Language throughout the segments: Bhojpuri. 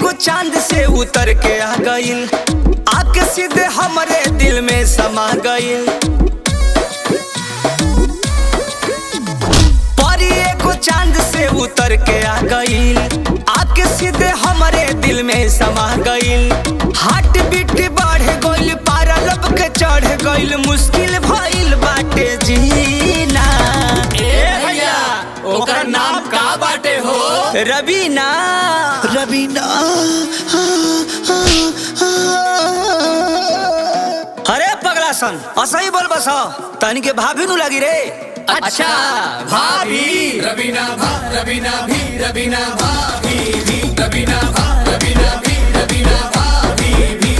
एगो चांद से उतर के आ गइल आके सीधे हमरे दिल में समा गइल परी एगो चांद से उतर के आ गइल आके सीधे हमरे दिल में समा गइल हार्ट बीट बढ़ गइल पारा लब के चढ़ गइल मुश्किल भइल बाटे जीना ए भैया ओकर नाम का बाटे हो रवीना रवीना अरे पगला सन असही बोल बस तनी के भाभी नु लगी रे अच्छा भाभी रवीना भा रवीना भी रवीना भाभी भी रवीना भा रवीना भी रवीना भाभी भी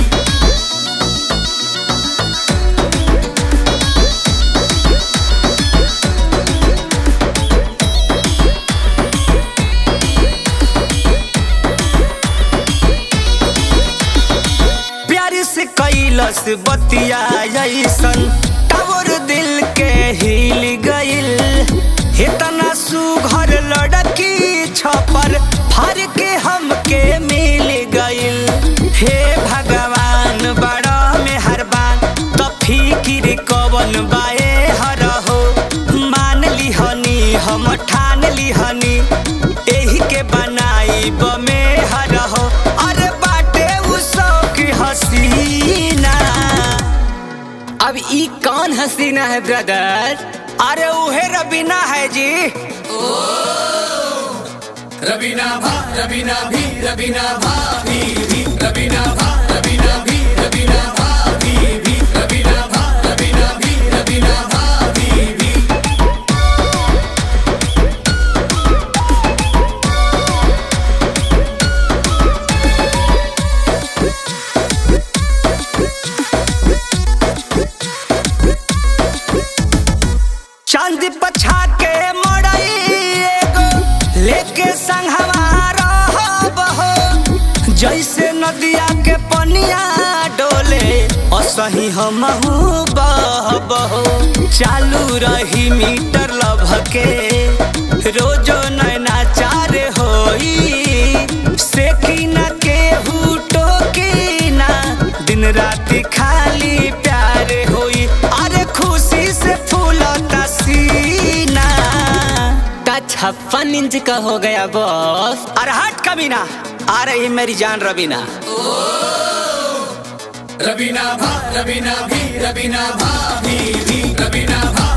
प्यार से कैलस बतिया ऐसन टावर दिल के हिल गइल इतना सुघर लड़की छपर फार के हमके मिल गइल हे भगवान बड़ा मेहरबान तो फिकिर कवन बाए हर हो मान लिहनी हम ठान लिहनी एही के बनाई बमे हर हो अरे बाटे उ शौक हसीना अब ई कौन हसीना है ब्रदर अरे उहे रबीना है जी रवीना भा रवीना भी रवीना भाभी भी रवीना भा रवीना भी रवीना भाभी भी रवीना भा रवीना भी रवीना भाभी भी चांद पछा के मड़ई एगो लेके संगवा रहब हो जैसे नदिया के पनिया डोले असही हमहू बहब हो चालू रही मीटर लभ के रोजो नैना चार होई से की न केहू टोकी ना दिन राति खाली प्यार होई अरे खुशी से फूलता सीना का छप्पन इंच का हो गया बॉस अरे हट कमीना आ रही मेरी जान रबीना रवीना भा रवीना भी रवीना भाभी भी रवीना भा